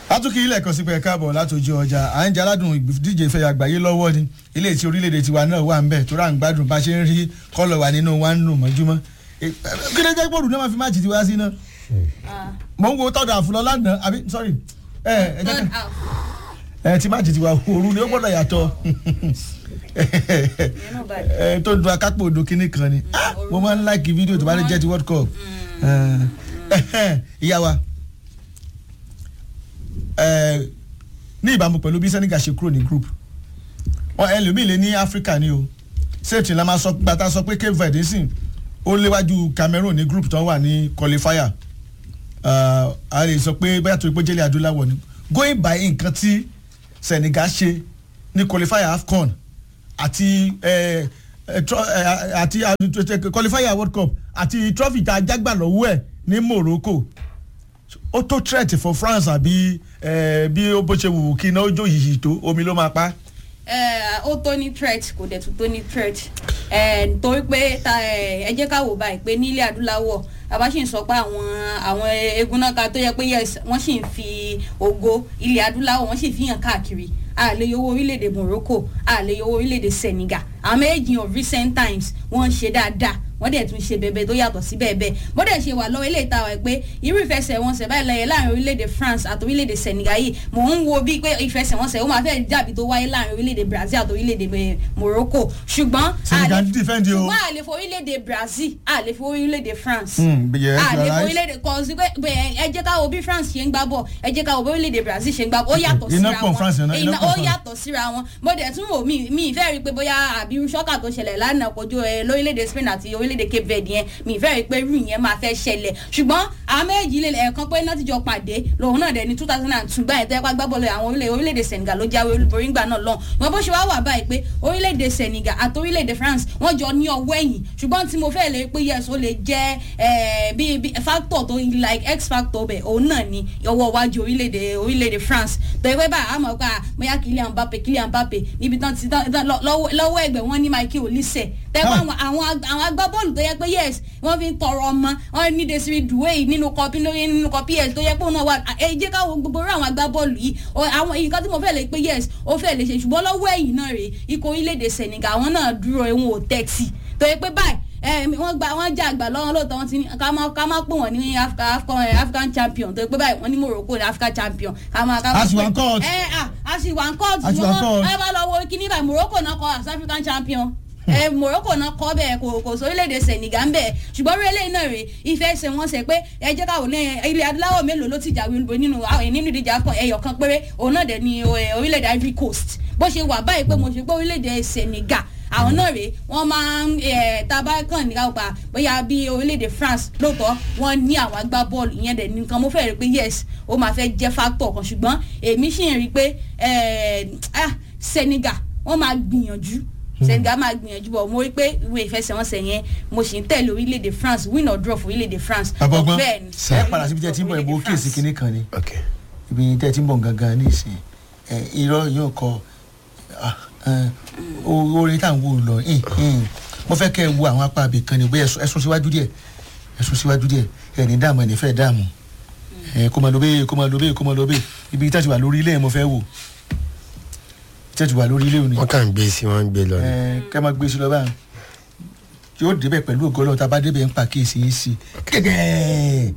atúkì ilẹ̀ kan sí pé káàbọ̀ látòjú ọjà à ń jẹ́ aládùn ìdíje ìfẹ́ àgbáyé lọ́wọ́ ni ilé tí orílẹ̀-èdè tiwa náà wà ń bẹ̀ tó rà ń gbádùn bá ṣe ń rí kọ́lọ̀ wà nínú wa ń nù mọ́júmọ́ kí ló jẹ́ pọ̀lù náà máa fi máàcì tiwa sí náà mò ń wo tọ́jú àfúlọ́ lánàá àbí sorry ẹ ẹ jẹ́ ká ẹ ti máàcì tiwa òru ni ó gbọ́dọ̀ yàtọ̀ ẹ tó dun akápò odò kínní kan ni mo máa ń láìkì fídíò tó bá lè jẹ́ ti world cup ìyá wa ní ìbámu pẹ̀lú bí Senegal ṣe kúrò ní group wọn ẹlòmíì lé ní Africa ni o safety la máa sọ gbàtà sọ pé Cape Verde sìn ó léwájú Cameroon ní group tó wà ní qualifier a lè sọ pé bóyá tó ipò jẹ́lẹ̀ adúláwọ̀ ni going by nǹkan tí Senegal ṣe ní qualifier AFCON àti àti qualifier World Cup àti trophy tá a jágbà lọ́wọ́ ẹ̀ ní Morocco ó tó threat for France àbí bí ó bó ṣe wù kí iná ó jó yìí tó omi ló máa pa. ó tó ní threat kò dẹ̀ tún tó ní threat torí pé ẹ jẹ́ ká wò báyìí pé nílẹ̀ adúláwọ̀ bàbá sì ń sọ pé àwọn àwọn eégún náà ká tó yẹ pé yes wọ́n sì ń fi ògo ilẹ̀ adúláwọ̀ wọ́n sì fi hàn káàkiri a lè yọwọ́ orílẹ̀-èdè Morocco a lè yọwọ́ orílẹ̀-èdè Senegal àwọn méjì of recent times wọ́n ń ṣe dáadáa wọ́n dẹ̀ tún ṣe bẹ̀bẹ̀ tó yàtọ̀ sí bẹ́ẹ̀ bó dẹ̀ ṣe wà lọ́wọ́ ilé ìta wa pé irú ìfẹsẹ̀wọnsẹ̀ báyìí lẹ́yìn láàrin orílẹ̀-èdè France àti orílẹ̀-èdè Senegal yìí mò ń wo bíi pé ìfẹsẹ̀wọnsẹ̀ ó máa fẹ́ dàbí tó wáyé láàrin orílẹ̀-èdè Brazil àti orílẹ̀-èdè Morocco ṣùgbọ́n Senegal ń defend o ṣùgbọ́n a lè fọ orílẹ̀-èdè Brazil a lè fọ orílẹ̀-èdè France yes, a lè you're fọ right. orílẹ̀-èdè kò sí pé ẹ jẹ́ ká wo bí France ṣe ń gbá bọ̀ ẹ jẹ́ ká wo bí orílẹ̀-èdè Brazil ṣe ń gbá bọ̀ ó yàtọ̀ Iná síra pọ̀ wọn France, iná- iná Iná- pọ̀ ó France. yàtọ̀ síra wọn mo dẹ̀ tún wò mí mi ìfẹ́ rí i pé bóyá àbí ṣọ́kà tó ṣẹlẹ̀ lánàá kojú ẹ lórílẹ̀‐èdè Spain àti orílẹ̀‐èdè Cape Verde yẹn mi ìfẹ́ rí i pé irú ìyẹn máa fẹ́ ṣẹlẹ̀ ṣùgbọ́n àwọn méjì lè ẹ̀ẹ̀kan pé náà ti jọ pàdé lòun náà dẹ̀ ní two thousand and two gbà yẹn tẹ́pá gbábọ́ọ̀lù àwọn orílẹ̀ orílẹ̀‐èdè Senegal ló jáwé olúborí ńgbà náà lọ́hùn wọn bó ṣe wá wà báyìí pé orílẹ̀‐èdè Senegal àti orílẹ̀‐èdè France wọ́n jọ ní ọwọ́ ẹ̀yìn ṣùgbọ́n tí mo fẹ́ lè pé yes ó lè jẹ́ eh, bí bí factor tó like x factor bẹ̀ òun náà ni ọwọ́ iwájú orílẹ̀‐èdè orílẹ̀‐èdè France torí pé báyìí àmọ́ pé bóyá Kylian Mbappe Kylian Mbappe níbi tán ti tán tán- lọ- lọ́wọ́ lọ́wọ́ ẹgbẹ́ wọn ní Michael Olise tẹ́gbọ́n Ah. àwọn àwọn ag- àwọn agbábọ́ọ̀lù tó yẹ pé yes wọ́n fi ń tọrọ ọmọ wọ́n ní Desire Doué nínú kọpí lórí nínú kọpí ẹ̀ tó yẹ pé òun náà wà ẹ jẹ́ káwọn gbogbo rú àwọn agbábọ́ọ̀lù yìí ọ- àwọn nǹkan tí mo fẹ́ lè pé yes ó fẹ́ lè ṣe ṣùgbọ́n lọ́wọ́ ẹ̀yìn náà rèé ikọ̀ orílẹ̀-èdè Senegal àwọn náà dúró ẹ̀wọ̀n ò tẹ́tì tó yẹ pé báyìí ẹ wọ́n gba wọ́n jẹ́ àgbà lọ́wọ́ lóòótọ́ wọ́n ti ní ká má ká má pè wọ́n ní Africa- African eh, African champion tó yẹ pé báyìí wọ́n ní Morocco ní African champion ká má ká má A sì wà ń court. ẹ à a sì wà ń court A sì wà ń court. ẹ bá lọ wo kíní báyìí Morocco náà kọ as African champion ẹ Morocco náà kọ bẹ́ẹ̀ kò kò sórílẹ̀-èdè Senegal ń bẹ̀ ṣùgbọ́n orí eléyìí náà rè ìfẹ́ ṣe wọ́n ṣe pé ẹ jẹ́ káwọn ní ilẹ̀ adúláwọ̀ mélòó ló ti jáwé olúborí nínú àwọn nínú ìdíje afọ ẹyọ kan péré òun náà dẹ̀ ni eh, orílẹ̀-èdè Ivory Coast bó ṣe wà báyìí pé mo ṣe pé orílẹ̀-èdè Senegal àwọn náà rèé wọ́n máa ń ẹ̀ tábà kàn ní káwọ́ bóyá bí orílẹ̀-èdè France lóòótọ́ wọ́n ní àwọn agbábọ́ọ̀lù ìyẹn dẹ̀ nìkan mo fẹ́ rí i pé yes ó máa fẹ́ jẹ́ factor kan ṣùgbọ́n èmi sì ń rí i pé ẹ̀, ah, Senegal wọ́n máa gbìyànjú Senegal máa gbìyànjú bọ̀ mo rí i pé ìwé ìfẹsẹ̀wọnsẹ̀ yẹn mo sì ń tẹ̀lé orílẹ̀-èdè France win or draw fún orílẹ̀-èdè France bàbá ọgbọ́n Bẹ́ẹ̀ ni, ẹ padà síbi tí ẹ ti ń bọ̀ ẹ̀ bó orílẹ̀-èdè kíyèsí France. kinní kan ni ok ibi tí ẹ ti ń bọ̀ gangan ní ìsìn ẹ irọ́ yóò kọ ah, eh, o- orin tá à ń wò lọ ìn, ìn. mo fẹ́ kẹ́ ẹ wo àwọn apá abì kan ni bóyá ẹ sún- ẹ sún síwájú díẹ̀ ẹ sún síwájú díẹ̀ ẹ ní dààmú ẹ ní fẹ́ dààmú ẹ kó máa lọ bẹ́ẹ̀ kó máa lọ bẹ́ẹ̀ kó máa lọ bẹ́ẹ̀ ibi tí a ti wà lórí ilé ẹ̀ mo fẹ́ wò tí a ti wà lórí ilé òní wọ́n kàn ń gbé sí wọ́n ń gbé lọ ni. ẹ kẹ́ máa gbé sí lọ báyìí yóò débẹ̀ pẹ̀lú ògo Ọlọ́run tá a bá débẹ̀ ń pa kéèsì yìí sí gẹ́gẹ́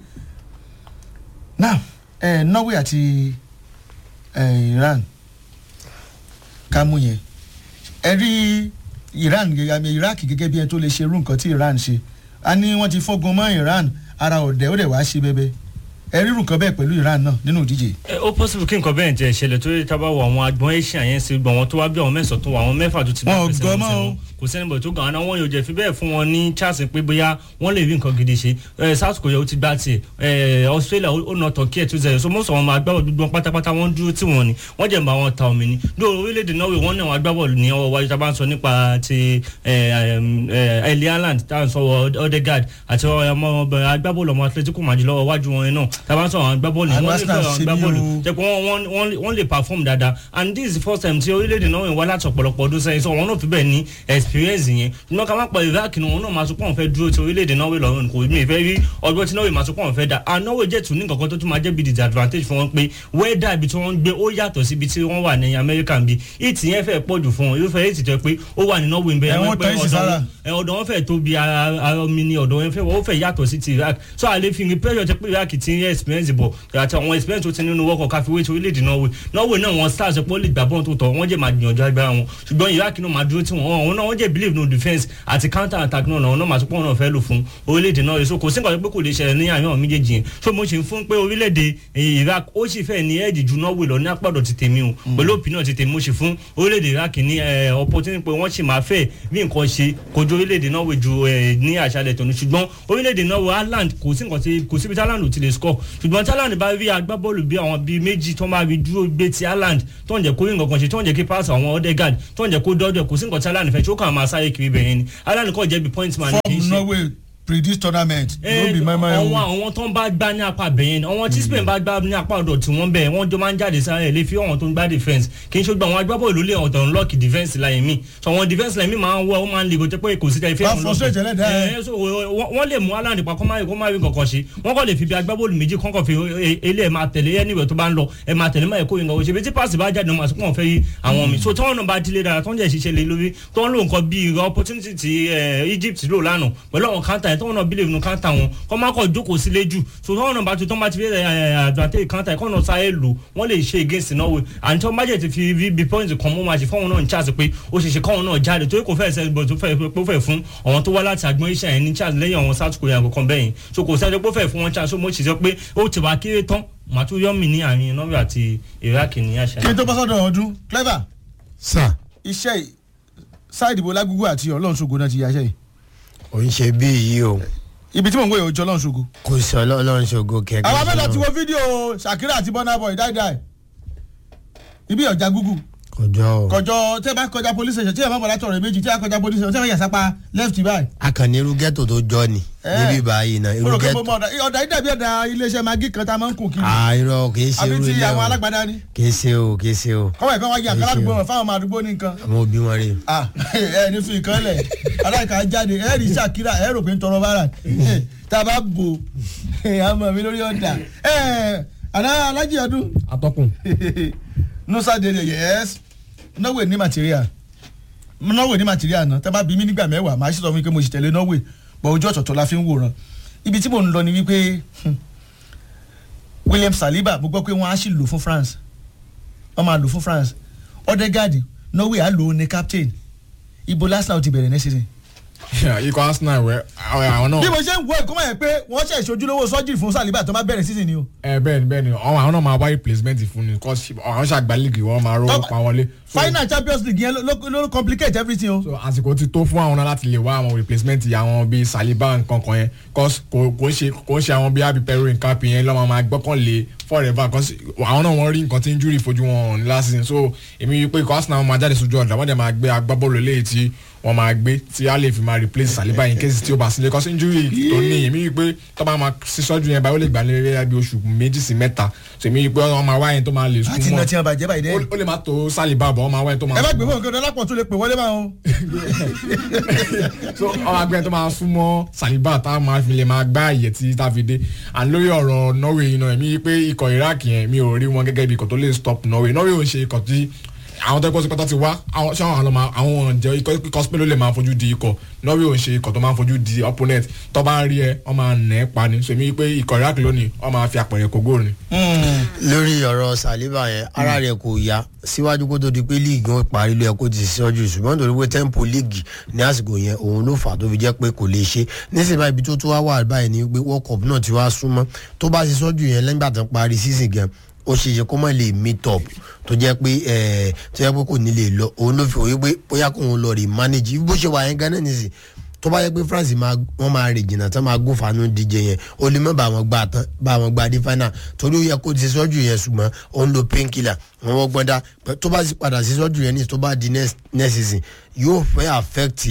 now ẹ Norway àti ẹ Iran ká mú yẹn ẹ rí Iran gẹ́gẹ́ àmì Iraq gẹ́gẹ́ bí ẹni tó lè ṣe irú nǹkan tí Iran ṣe a ní wọ́n ti fọ́gun mọ́ Iran ara ọ̀dẹ̀ ó dẹ̀ wá ṣe bẹ́bẹ́ ẹ rí irú nǹkan bẹ́ẹ̀ pẹ̀lú Iran náà nínú ìdíje ẹ, ó possible kí nǹkan bẹ́ẹ̀ jẹ́ ìṣẹ̀lẹ̀ tó yẹ tábà wọ àwọn agbọ̀n asia yẹn sí gbọ̀n wọn tó wá bí àwọn mẹ́sàn-án tó wà àwọn mẹ́fà tó ti Wọn ò fẹsẹ̀ gbọ́ wọn mọ́ o. sẹ́wọ̀n. kò sẹ́ni bọ̀ tó gàn án wọn yóò jẹ́ fi bẹ́ẹ̀ fún wọn ní chance pé bóyá wọ́n lè rí nǹkan gidi ṣe ẹ, South Korea ó ti gbá tiẹ̀ ẹ, Australia ó ó nà Turkey two zero so most of àwọn agbábọ̀ gbogbo wọn pátápátá wọ́n dúró tí wọ́n ni wọ́n jẹ́ bá wọn ta omi ni dó orílẹ̀-èdè Norway wọ́n ní àwọn agbábọ̀lù ní ọwọ́ wájú tá a bá ń sọ nípa ti Erling Haaland tá à ń sọ Odegaard àti ọmọ agbábọ̀lù ọmọ Atletico Madrid lọ́wọ́ wájú wọn yẹn náà tàbá sọ àwọn agbábọ́ọ̀lù Àwọn wọ́n lè Arsenal fẹ́ àwọn ṣe bí agbábọ́ọ̀lù o. jẹ́ pé wọ́n- wọ́n- wọ́n wọ́n lè perform dáadáa and this is the first time tí orílẹ̀-èdè náà wá láti ọ̀pọ̀lọpọ̀ ọdún sẹ́yìn so wọn náà fi bẹ́ẹ̀ ní experience yẹn ṣùgbọ́n ká má pa iraq ni wọn náà máa sọ pé àwọn fẹ́ dúró ti orílẹ̀-èdè náà lọ́rùn kò mí ìfẹ́ rí ọgbọ́n tí náà máa sọ pé àwọn fẹ́ dá and náà jẹ́ tún ní nǹkan tó tún máa jẹ́ bí disadvantage fún wọn pé wẹ́dà ibi tí wọ́n ń gbé ó yàtọ̀ síbi tí wọ́n wà ní amẹ́ríkà ń bí ìtì yẹn fẹ́ pọ̀ jù fún wọn irúfẹ́ ètì tó pé ó wà ní norway ń bẹ Ẹ̀wọ̀n wọ́n pé tán ìsì sára. ẹ ọ̀dọ̀ wọn fẹ́ tóbi ara ara mi ni ọ̀dọ̀ wọn fẹ́ wọ́n fẹ́ yàtọ̀ sí ti iraq so àlè fi rin pressure tẹ pé iraq ti ń experience bọ̀ àti àwọn experience tó ti nínú wọ́kọ̀ káfíwé ti orílẹ̀-èdè norway norway náà wọn stars pé ó lè gbà bọ́ọ̀n tó tọ̀ wọ́n jẹ́ máa gbìyànjú agbára wọn ṣùgbọ́n iraq náà máa dúró tí wọ́n wọn náà wọ́n jẹ́ believe no defence àti counter attack náà náà wọ́n náà máa tún pọ́n náà fẹ́ lò fún orílẹ̀-èdè norway so kò sí nǹkan pé kò lè ṣẹlẹ̀ ní àárín àwọn méjèèjì yẹn so mo ṣe ń fún pé orílẹ̀-èdè eh, iraq ó sì fẹ́ ní ẹ̀ẹ́dì ju norway lọ ní àpàdọ̀ ti tèmi o pẹ̀lú opinion ti tèmi mo ṣe fún orílẹ̀-èdè iraq ní eh, opportunity pé wọ́n sì máa fẹ́ bí nǹkan ṣe kojú orílẹ̀-èdè norway ju eh, ní àṣálẹ̀ tòun ṣùgbọ́n orílẹ̀-èdè norway ireland kò sí nǹkan tí kò síbi tí ireland ò ti lè score ṣùgbọ́n tí ireland bá rí agbábọ́ọ̀lù bí àwọn bíi méjì tó máa rí dúró gbé ti ireland tó ń jẹ́ kó rí nǹkan kan ṣe tó ń jẹ́ kí pass àwọn odegaard tó ń jẹ́ kó dọ́dọ̀ kò sí nǹkan tí ireland fẹ́ tí ó kàn máa sáré kiri bẹ̀yẹn ni ireland kò jẹ́ bí point man kì í form ṣe norway predict tournament no be my my àwọn own. àwọn tó ń bá gbá ní apá bẹ̀yẹn àwọn tí spain bá gbá ní apá ọ̀dọ̀ tí wọ́n bẹ̀ wọ́n jọ máa ń jáde sáré ẹ̀ lè fi àwọn tó ń gbá defence kì í ṣe gbọ́ àwọn agbábọ́ọ̀lù lè ọ̀dọ̀ ńlọ́ọ̀kì defence láyé mi so àwọn defence láyé mi máa ń wọ ó máa ń le kò jẹ́ pé kò sí tẹ̀lé Wá frustrate ẹlẹ́dàá ẹ. ẹ̀ so wọ́n wọ́n lè mú aláǹdì pa kó má kó má rí kankan ṣe wọ́n kọ́ lè fi bí agbábọ́ọ̀lù méjì kọ́kọ́ fi ilé ẹ̀ máa tẹ̀lé anywhere tó bá ń lọ ẹ̀ máa tẹ̀lé máa ẹ̀ kó yín kankan ṣe bí tí pass bá jáde wọn àsopọ̀ fẹ́ yí àwọn mi so tí wọ́n náà bá dílé dára tó ń jẹ́ ṣiṣẹ́ lé lórí tó ń lo nǹkan bíi opportunity ti eh, Egypt lò lánàá pẹ̀lú àwọn counter yẹn tó ń náà believe nínú counter wọn kọ́ máa kọ́ jókòó sílé jù so tí wọ́n náà bá tó tó ń bá ti fi advantage counter yẹn kọ́ náà sáré lò wọ́n lè ṣe against Norway àti tó ń bá jẹ́ ti fi bí bí point kan mú máa ṣe fọ́wọn náà ní chance pé ó ṣe ṣe kọ́wọn náà jáde torí kò fẹ́ẹ́ sẹ́yìn bọ̀ tó fẹ́ẹ́ pé ó fẹ́ẹ́ fún àwọn tó wá láti àgbọn iṣẹ́ yẹn ní chance lẹ́yìn àwọn South Korea kankan bẹ́ẹ̀ yẹn so kò sẹ́yìn pé ó fẹ́ẹ́ fún wọn chance so mo ṣì sọ pé ó ti wá kéré tán màá tún yọ́ mi ní àárín Norway àti Iraq ní àṣà kí n tó bọ́ sọ́dọ̀ ọdún clever sà iṣẹ́ yìí sáìdì bo lágúgbò àti ọlọ́run ṣogo náà ti yàṣẹ́ yìí ò ń ṣe bí yìí o ibi tí mò ń wòye òjò ọlọ́run ṣogo. kò sí ọlọ́run ṣògo kẹ̀kẹ́. àwọn abẹ́lẹ̀ ti wo fídíò Shakira àti Burna Boy dáidáì ibi ọjà gúgù kọjọ o kọjọ tí ẹ bá kọjá police station tí ẹ bá bọ̀ látọ̀ rẹ̀ méjì tí ẹ bá kọjá police station tí ẹ bá yàsápá left báyìí. akànnì irú ghetto tó jọ ni Eh. níbí báyìí náà mo irú rò pé ghetto mo mọ ọ̀dà ọ̀dà yìí dàbí ọ̀dà iléeṣẹ́ magi kan tá a máa ń kùn kiri àìrọ kìí ṣe àbí irú ti ilé àwọn o alágbádá ni kìí ṣe o kìí ṣe o kọ́wọ́ ẹ̀kọ́ wájú àkàrà Kì í ṣe àdúgbò o. wọn fáwọn ọmọ àdúgbò ní nǹkan. àwọn òbí wọn rè ah ẹ ní fi nǹkan lẹ̀ aláìka jáde ẹ rí Shakira ẹ rò pé ń tọrọ bára tá a bá bò àmọ́ mi lórí ọ̀dà ẹ àná alájí ọdún atọ́kùn nusa dele yes norway ní material norway ní material náà tẹ́ bá bí mi nígbà mẹ́wàá màá sì sọ fún mi pé mo sì tẹ̀lé norway bọ̀ ojú ọ̀tọ̀ọ̀tọ̀ la fi ń wòran ibi tí mò ń lọ ni wípé hmm, william saliba mo gbọ́ pé wọ́n á sì lò fún france wọ́n máa lò fún france odegaard norway á lò ó ní captain ibo arsenal ti bẹ̀rẹ̀ next season. ikọ̀ arsenal wẹ̀ àwọn náà bí mo ṣe ń wo ẹ̀kọ́ mọ̀ ẹ́ pé wọ́n ṣe ìṣojúlówó sọ́jì fún saliba tó bá bẹ̀rẹ̀ season ni o. ẹ bẹ́ẹ̀ ni bẹ́ẹ̀ ni àwọn àwọn náà máa wá replacement fún ni cause àwọn ṣàgbá league wọn máa rówó pa wọlé. So- final champions league yẹn ló ló- ló complicate everything o. so àsìkò ti tó fún àwọn náà láti lè wá àwọn replacement àwọn bíi saliba nǹkan kan yẹn cause kò kò ń ṣe kò ń ṣe àwọn bíi abi perry nkapi yẹn lọ́mọ máa gbọ́kànlé forever cause àwọn náà wọ́n rí nǹkan tí injury fojú wọn ní last season so èmi rí i pé ikọ̀ arsenal máa jáde sójú ọ̀dà wọ́n dẹ̀ máa gbé agbábọ́ọ̀lù eléyìí tí wọ́n máa gbé tí a lè fi máa replace saliba in case tí ó bá sílẹ̀ cause injury tó ní èmi rí i pé tó bá máa sísọ́jú yẹn báyìí ó lè gbà lé bí oṣù méjì sí mẹ́ta so èmi rí i pé wọ́n máa wá yẹn tó máa lè láti iná tí wọn bàjẹ́ báyìí dẹ́. ó ó lè má tó saliba bọ̀ wọ́n máa wá yẹn tó máa ẹ bá gbé fún nǹkan ọlọ́pàá tó lè pè wọlé máa o. so ọmọ agbẹ́ni tó máa súnmọ́ saliba tá a máa fi lè máa gbá àyè tí tá a fi dé and lórí ọ̀rọ̀ norway yìí náà èmi pé ikọ̀ iraq yẹn mi ò rí wọn gẹ́gẹ́ bí ikọ̀ tó lè stop norway norway ò ń ṣe ikọ̀ tí àwọn tó kọ́ sí pátá ti wá àwọn ṣé àwọn àlọ́ àwọn jẹ́ ikọ̀ ikọ̀ spain ló lè máa fojú di ikọ̀ norway ò ń ṣe ikọ̀ tó máa fojú di opponent tó bá rí ẹ wọ́n máa nà ẹ́ pa ni so èmi pé ikọ̀ iraq lónìí wọ́n máa fi àpẹẹrẹ kógó ni. lórí ọ̀rọ̀ saliba yẹn ara rẹ̀ kò yá síwájú kó tó di pé líìgì wọn parí ló yẹ kó ti síwájú ṣùgbọ́n nítorí pé tempo líìgì ní àsìkò yẹn òun ló fà á tó fi jẹ́ pé kò lè ṣe nísìnyí báyìí ibi tó tó wá wà báyìí ni pé world cup náà ti wá súnmọ́ tó bá ṣe sọ́jú yẹn lẹ́yìn ìgbà tó parí season gan ó ṣe ṣe kó má lè meet up tó jẹ́ pé ẹ̀ tó jẹ́ pé kò ní lè lọ òun ló fi òye pé bóyá kóun lọ rè manage bó ṣe wà yẹn gan náà nìsín tó bá yẹ pé france máa wọn máa rè jìnnà tán máa gún fanu díje yẹn ó lè má bá wọn gbà tán bá wọn gbà dé final torí ó yẹ kó ti sọ́jú yẹn ṣùgbọ́n ó ń lo painkiller wọn wọ́n gbọ́n dá tó bá sì padà sí sọ́jú yẹn ní tó bá di next next season yóò fẹ́ affect yẹ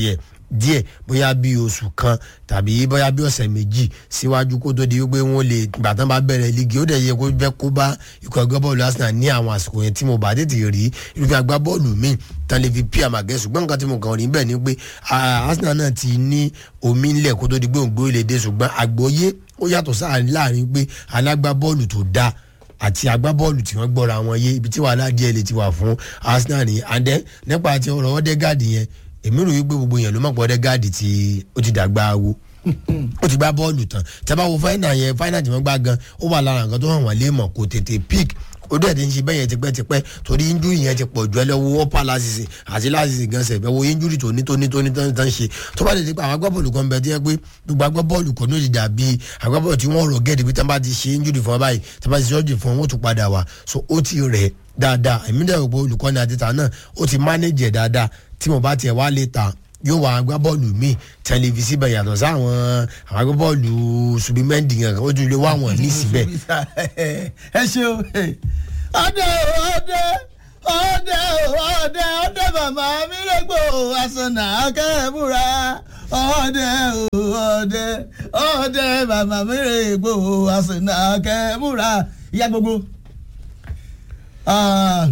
díẹ̀ bóyá bí oṣù kan tàbí bóyá bí ọ̀sẹ̀ méjì síwájú kó tó di wípé wọ́n lè gbà tán bá bẹ̀rẹ̀ lígi ó dẹ̀ yẹ kó fẹ́ kó bá ikọ̀ agbábọ́ọ̀lù arsenal ní àwọn àsìkò yẹn tí mo bá tètè rí irúfẹ́ agbábọ́ọ̀lù míì tán lè fi pí àmàgẹ́ ṣùgbọ́n nǹkan tí mo kàn rí bẹ́ẹ̀ ni pé ah, arsenal náà ti ní omi ńlẹ̀ kó tó di pé òǹgbò ilé dé ṣùgbọ́n àgbọ́yé ó yàtọ̀ sáà láàrin pé alágbábọ́ọ̀lù tó dáa àti agbábọ́ọ̀lù tí wọ́n gbọ́ra wọn yé ibi tí wàhálà díẹ̀ lè ti wà fún arsenal ní andẹ́ nípa ti ọ̀rọ̀ ọ̀dẹ́gàdì yẹn èmi rò wípé gbogbo yẹn ló mọ̀ pé ọ̀dẹ́gàdì tí ó ti dàgbà wo ó ti gbá bọ́ọ̀lù tán tẹ́bá wo fáínà yẹn fáínà tí wọ́n gbá gan ó wà lára nǹkan tó hàn wọ́n lé mọ̀ kò tètè pick ó dẹ̀ ti ń ṣe bẹ́ẹ̀ yẹn tipẹ́tipẹ́ torí injúrì yẹn ti pọ̀ jù ẹ lọ́wọ́ ọ́pá lásìsì àti lásìsì gan sẹ̀ bẹ́ẹ̀ wo injúrì tó ní tó ní tó ní tó ní tó ń ṣe tó bá lè di pé àwọn agbábọ́ọ̀lù kan bẹ tí yẹ pé gbogbo agbábọ́ọ̀lù kan ní ó ti dàbí agbábọ́ọ̀lù tí wọ́n rọ̀ gẹ́ẹ̀dì bí tán bá ti ṣe injúrì fún ọ báyìí tán bá ti ṣọ́ọ̀jì fún wọn ó tún padà wá so ó ti rẹ̀ dáadáa èmi dẹ̀ rò pé olùkọ́ni àtìta náà ó ti mánéjì ẹ̀ dáadáa tí mo bá tiẹ̀ wá lè ta yóò wá agbábọ́ọ̀lù míì tẹlifísì bẹ̀ yàtọ̀ sáwọn àwọn agbábọ́ọ̀lù subimendi kankan ó tún lè wá wọn ní síbẹ̀ ẹ ṣe o ọdẹ ọdẹ ọdẹ ọdẹ ọdẹ màmá mi lè gbò àsànà akẹ́bùrà ọdẹ ọdẹ ọdẹ màmá mi lè gbò àsànà akẹ́bùrà ìyá gbogbo. Ah,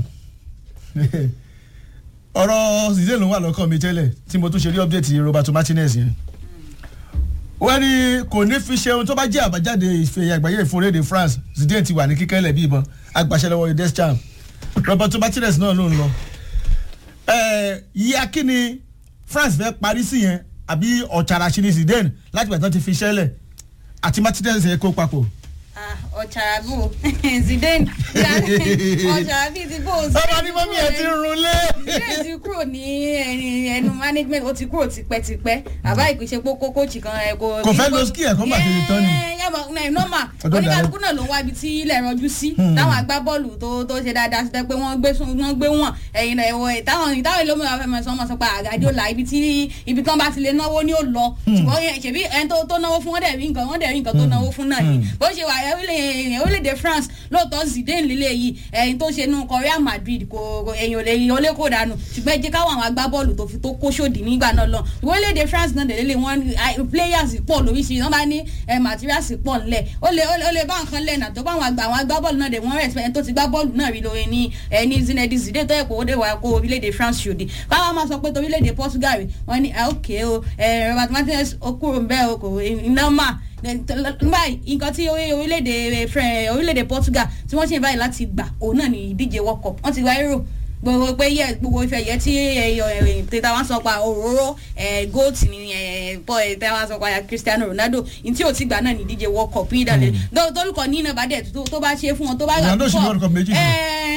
ọ̀rọ̀ zidane ló wà lọ́kàn mi tẹ́lẹ̀ tí mo tún ṣe rí ọ́pdẹ́tì roberto martinez yẹn wọ́n ní kò ní fi ṣe ohun tó bá jẹ́ àbájáde ìfẹ̀yà àgbáyé ìfúnrédè france zidane ti wà ní kíkẹ́lẹ̀ bí ìbọn agbàṣẹ lọ́wọ́ deschamps roberto martinez náà ló ń lọ. yíya kí ni france fẹ́ parí sí yẹn àbí ọ̀chàrà ṣe ni zidane láti bàtà ti fi ṣẹlẹ̀ àti martinez yẹn kó papọ̀. ọ̀chàràbù zidane ọ̀chàràbù ti bó o sí. ọba ní mọ́mí ẹ̀ ti ń runlé. zidane ti kúrò ní ẹnu management ó ti kúrò tipẹ́tipẹ́ àbá ìpèsè kókó kóòtù kan ẹ̀ kò. Kò fẹ́ lo ski ẹ̀ kó má tètè tán ni. yẹ́n nọ́mà Ọdún oníkàlùkù náà ló ń wá ibi tí ilẹ̀ rọjú sí táwọn agbábọ́ọ̀lù tó tó ṣe dáadáa sí pé wọ́n gbé sún- wọ́n gbé wọ̀n ẹ̀yìn ẹ̀wọ̀ táwọn ìtàwọn ìlú mìíràn fẹ́ mọ̀ sọ́mọ sọ pé àgàdìọ́là ibi tí ibi tán bá ti lè náwó ni ó lọ ṣùgbọ́n yẹn- ṣèbí ẹni tó tó náwó fún wọ́n dẹ̀ rí nǹkan wọ́n dẹ̀ rí nǹkan tó náwó fún náà ni bó ṣe wà orílẹ̀- orílẹ̀-èdè France lóòótọ́ Zidane lílé yìí ẹ̀yìn tó ṣe nù Real Madrid kò kò- ẹ̀yìn ò lè yìn ó lè kó dànù ṣùgbọ́n ẹ jẹ́ káwọn àwọn agbábọ́ọ̀lù tó fi tó kó ṣòdì nígbà náà lọ orílẹ̀-èdè France náà dẹ̀ lélẹ̀ wọ́n ah, players pọ̀ lóríṣiríṣi wọ́n bá ní eh, materials pọ̀ ńlẹ̀ ó lè ó lè- ó lè bá nǹkan lẹ́nà tó bá àwọn àgbà àwọn agbábọ́ọ̀lù náà dẹ̀ wọ́n respect ẹni tó ti gbá bọ́ọ̀lù náà rí lórí ní ẹni Zinedine Zidane tó yẹ kó ó dé wà kó orílẹ̀-èdè France ṣòdì káwọn máa sọ pé tó orílẹ̀-èdè Portugal rè wọ́n ní ah, ok o eh, Robert Martinez ó kúrò ń bẹ́ẹ̀ o kò iná mà báyìí nǹkan tí orí- orílẹ̀-èdè Fran- orílẹ̀-èdè Portugal tí wọ́n ṣe báyìí láti gbà òun náà ní ìdíje World Cup wọ́n ti gba Euro gbogbo pé yẹ gbogbo ìfẹ́ yẹ tí tètè wọn sọ pa òróró goat ni paul tètè wọn sọ pa Cristiano Ronaldo ní tí o ti gbà náà ní ìdíje World Cup yìí dàlẹ́ tólùkọ́ ní iná bá dẹ̀ tó tó bá ṣe fún wọn tó bá Ronaldo sì ní World Cup méjì fún.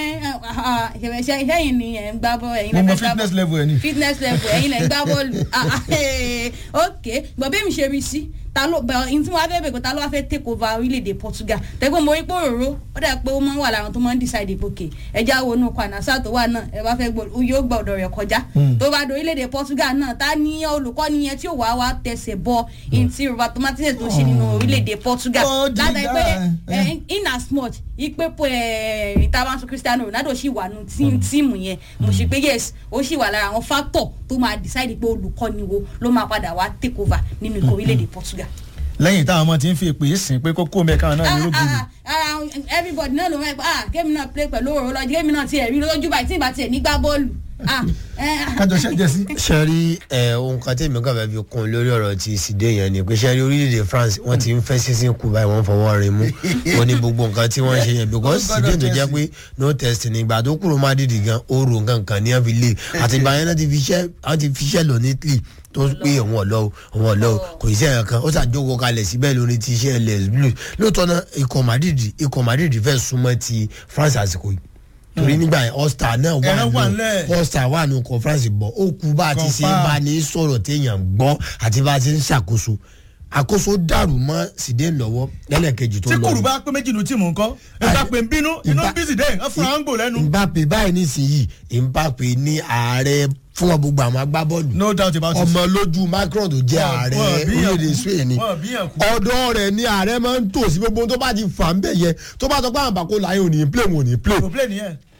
ẹ̀yìn ni ẹ̀ ń gbá bọ́ ẹ̀yin mo lẹ́ mọ fẹ́ gbá fitness bọ́- level ẹ ni. fitness level ẹ̀yin lẹ́ ń gbá bọ́ọ̀lù Ah, ah, eh, ok gbọ̀n bẹ́ẹ̀ mi ṣe rí sí ta ló bẹ ẹni tí wọ́n á fẹ́ bẹ̀ pé ta ló wá fẹ́ take over orílẹ̀-èdè Portugal tẹ́gbọ́n mo rí pé òróró ó dà pé ó máa ń wà láwọn tó máa ń decide ìpòkè ẹja wo inú kwanasa tó wà náà ẹ bá fẹ́ gbọ́ yóò gbọ́ ọ̀dọ̀ rẹ̀ kọjá tó bá do orílẹ̀-èdè Portugal náà ta ní olùkọ́ni yẹn tí ò wá wá tẹsẹ̀ bọ ẹni tí Roberto Martinez tó ṣe nínú orílẹ̀-èdè Portugal Ó di látàrí pé dáa, ẹ, ẹ. in as much ipe pé ìtàbánsọ Cristiano Ronaldo ṣì wà nù tí- tíìmù yẹn mo ṣe pé yes ó ṣì wà lára àwọn factor tó máa decide pé olùkọ́ni wo ló máa padà wá take over nínú ikọ̀ orílẹ̀-èdè Portugal. lẹ́yìn táwọn ọmọ ti ń fi èpè sìn pé kókó mẹ́ka náà ní rúgùdù. Ah, ah, ah, everybody náà ló máa ń pa ah kémi náà play pẹ̀lú òrò lọ́jọ́ kémi náà tiẹ̀ rí lójú báyìí tí ìbá tiẹ̀ nígbà bọ́ọ̀lù ah eh, ah, kájọ ṣẹ́jẹ́ sí. ṣe rí ẹ ohun kan tèmi kàn fẹ́ fi kún un lórí ọ̀rọ̀ ti ìsìdé yẹn ni pé ṣe rí orílẹ̀-èdè France wọ́n ti ń fẹ́ sísìn kú báyìí wọ́n fọwọ́ rẹ̀ mú wọ́n ní gbogbo nǹkan tí wọ́n ń ṣe yẹn because Oh, God ìsìdé tó of jẹ́ mercy. pé no test ní ìgbà tó kúrò Madrid gan oru nǹkan kan ní wọ́n fi lé àti ìgbà yẹn náà ti fi iṣẹ́ wọ́n ti fi iṣẹ́ lọ ní Italy tó pé òun ọ̀lọ́ òun ọ̀lọ́ kò sí ẹ̀yàn kan ó ṣàjókòó kalẹ̀ síbẹ̀ lórí ti iṣẹ́ les blues lóòótọ́ náà ikọ̀ Madrid ikọ̀ Madrid fẹ́ súnmọ́ ti France àsìkò yìí torí nígbà yẹn All-Star náà wà Ẹran wà nù ńlẹ̀. All-Star wà nù conference bọ̀ ó kú bá a ti ṣe Confirm. bá ní sọ̀rọ̀ téèyàn gbọ́ àti bá a ti ń ṣàkóso àkóso dàrú mọ́ sídé lọ́wọ́ lẹ́lẹ́kejì tó tí lọ. kùrù bá pé méjì nu tíìmù ńkọ́ nígbà pé ń bínú inú Ìbá- bí Zidane ń fúnra ń gbò lẹ́nu. Mbappe báyìí nísìnyí Mbappe ní ààrẹ fún gbogbo àwọn agbábọ́ọ̀lù no doubt about it. ọmọ lójú Macron tó jẹ́ Wọ́n- ààrẹ wọ́n bí yàn orílẹ̀-èdè kú. Spain ni Wọ́n bí yàn kú. ọ̀dọ́ rẹ̀ ni ààrẹ máa ń tò sí gbogbo ohun tó bá ti fà ń bẹ̀ yẹ tó bá sọ pé àwọn àbàkó láyé ò ní play wọn ò ní play kò play nìyẹn.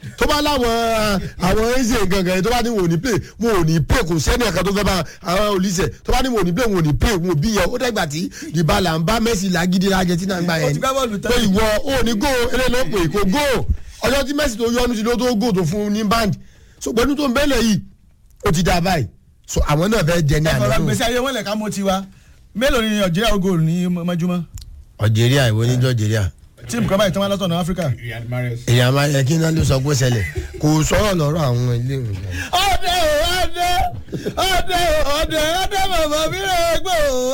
tó bá láwọn àwọn eze gangan yẹn tó bá ní wọn ò ní play wọn ò ní play kò sẹ́ni ẹ̀ka tó fẹ́ bá àwọn olùsẹ̀ tó bá ní wọn ò ní play wọn ò ní play wọn ò bí yẹn ó dẹ́gbà tí dìbàlà ń bá Messi lágídí Argentina ń gbà Ó yẹn ti gbá bọ́ọ̀lù ni tán. pé ìwọ ò ní go eléyìí ló pè kò go ọjọ́ tí Messi tó yọnu sí ló tó go tó fún un ní band so pẹ̀lú tó ń bẹ́lẹ̀ yìí ó ti dá báyìí so àwọn náà fẹ́ jẹ ní ẹ fọlá àná gbèsè ayé wọn lẹ ká mọ tiwa mélòó ni Algeria goal ní mọ́júmọ́ Algeria ìwọ ní Algeria tíìmù kan báyìí tí wọ́n lọ́tọ̀ ní Áfíríkà. Riyad Mahrez. èèyàn máa yẹ kí náà ló sọ pé ó ṣẹlẹ̀ kò sọ̀rọ̀ lọ́rọ̀ àwọn ilé ìwé ọdẹ ọdẹ ọdẹ ọdẹ ọdẹ bàbá mi rẹ gbọ́.